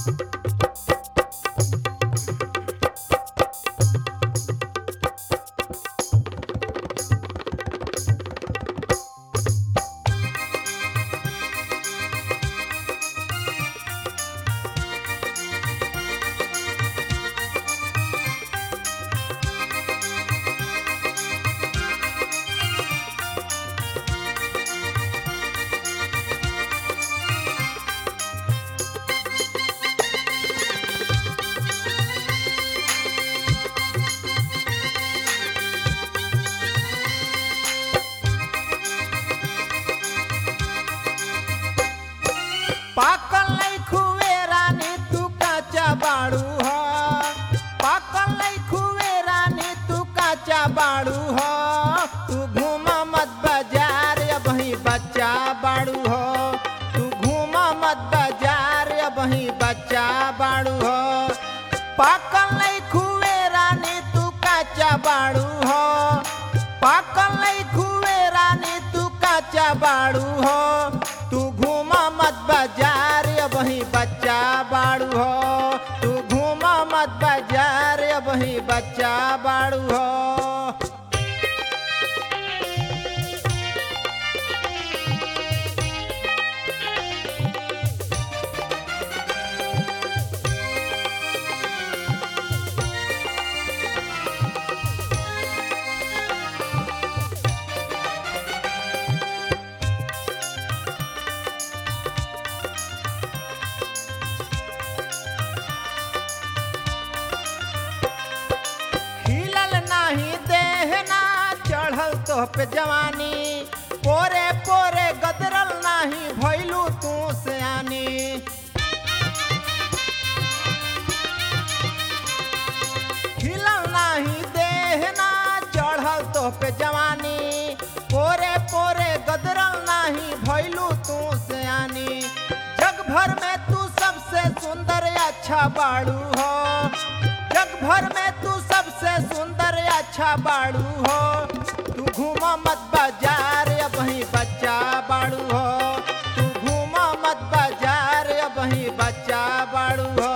पाकल नहीं खुवे रानी तू काचा बाड़ू हो पाकल नहीं खुवे रानी तू काचा बाड़ू हो तू घूमा मत बाजार अब ही बच्चा बाड़ू हो तू घूमा मत बाजार अब ही बच्चा बाड़ू हो पाकल नहीं खुवे रानी तू काचा बाड़ू हो पाकल नहीं खुवे रानी तू काचा बाड़ू हो तू घूमा मत बाजार अब ही बच्चा बाड़ू हो तू घूमा मत बाजार अब ही बच्चा बाड़ू हो खिलल नाही देहना चढ़ल तोह पे जवानी पोरे पोरे गदरल नाही भैलू तू सयानी खिलल नाही देहना चढ़ल तोह पे जवानी पोरे पोरे गदरल नाही भैलू तू सयानी जग भर में तू सबसे सुंदर अच्छा बाड़ू हो जग भर में तू सबसे सुंदर अच्छा बाड़ू हो तू घूमा मत बाजार अब ही बच्चा बाड़ू हो तू घूमा मत बाजार अब ही बच्चा बाड़ू हो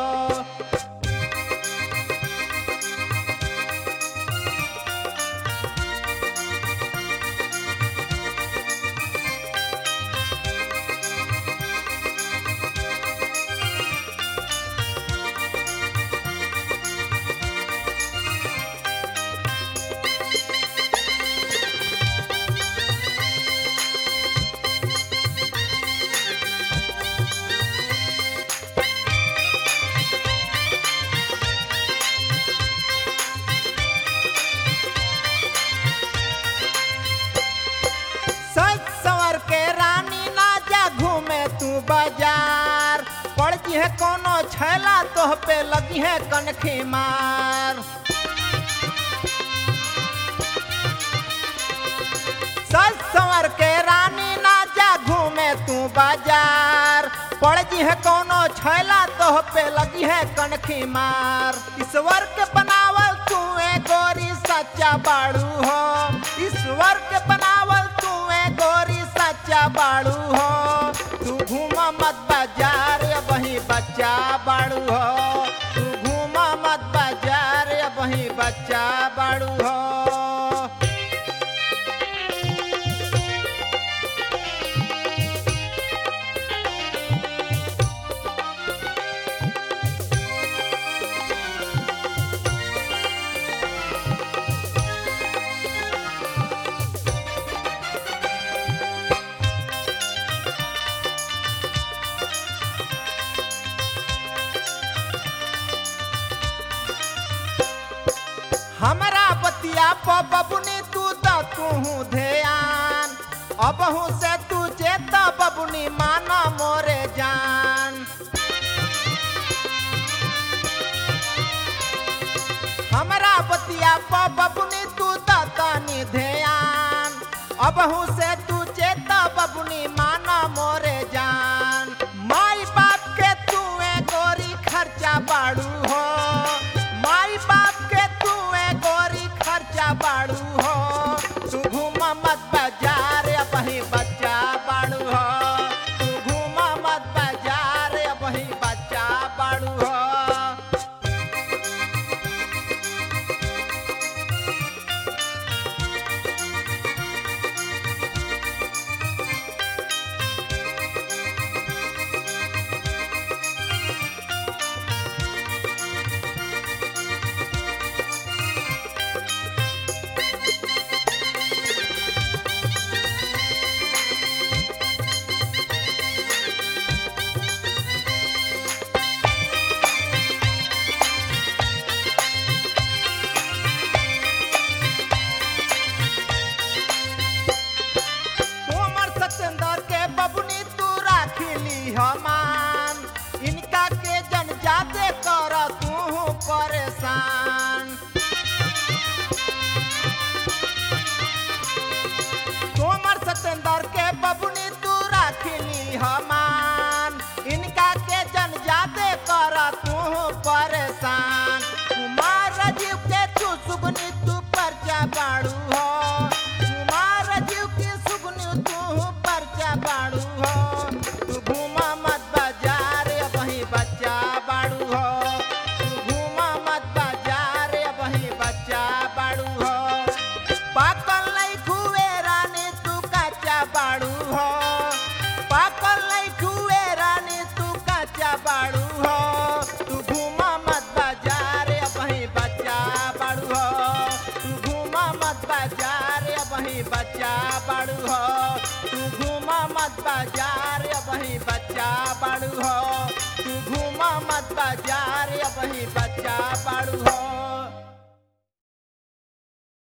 सच संवर के रानी ना जा घूमे तू बाजार पड़ जी है कोनो छैला तोह पे लगी है कनखी मार सच संवर के रानी ना जा घूमे तू बाजार पड़ जी है कोनो छैला तोह पे लगी है कनखी मार ईश्वर के बनावल तू ए गोरी सच्चा बाड़ू हो ईश्वर के बनावल तू ए गोरी सच्चा बाड़ू हो तू घूमा मत बाजार वही बच्चा बाड़ू हो तू घूमा मत बाजार वही बच्चा बाड़ू हो हमरा बतिया प बबुनी तू द तू ध्यान अबहू से तू चेत बबुनी माना मोरे जान हमरा बतिया प बबुनी तू द तनी ध्यान अबहू से तू चेत बबुनी माना मोरे जान माई बाप के तू ए गोरी खर्चा बाड़ू हो माई बाप के तू ए गोरी खर्चा बाड़ू हो तू घूमा मत बाजार अपही बच्चा बाड़ू हो तू घूमा मत बाजार अपही बच्चा बाड़ू हमान इनका के जन जादे कर तू परेशान कुमार राजीव के तू सुगनी तू परचा बाड़ू हो कुमार राजीव की सुगनी तू परचा बाड़ू हो तू घूमा मत बाजार वही बच्चा बाड़ू हो तू घूमा मत बाजार वही बच्चा बाड़ू हो पाकल नहीं खुए रानी तू कच्चा बाड़ू हो पाकल नहीं खुए रानी तू कच्चा बाड़ू हो तू घूमा मत बाजार वही बच्चा बाड़ू हो तू घूमा मत बाजार वही बच्चा बाड़ू हो तू घूमा मत बाजार वही बच्चा बाड़ू हो तू घूमा मत बाजार वही बच्चा बाड़ू हो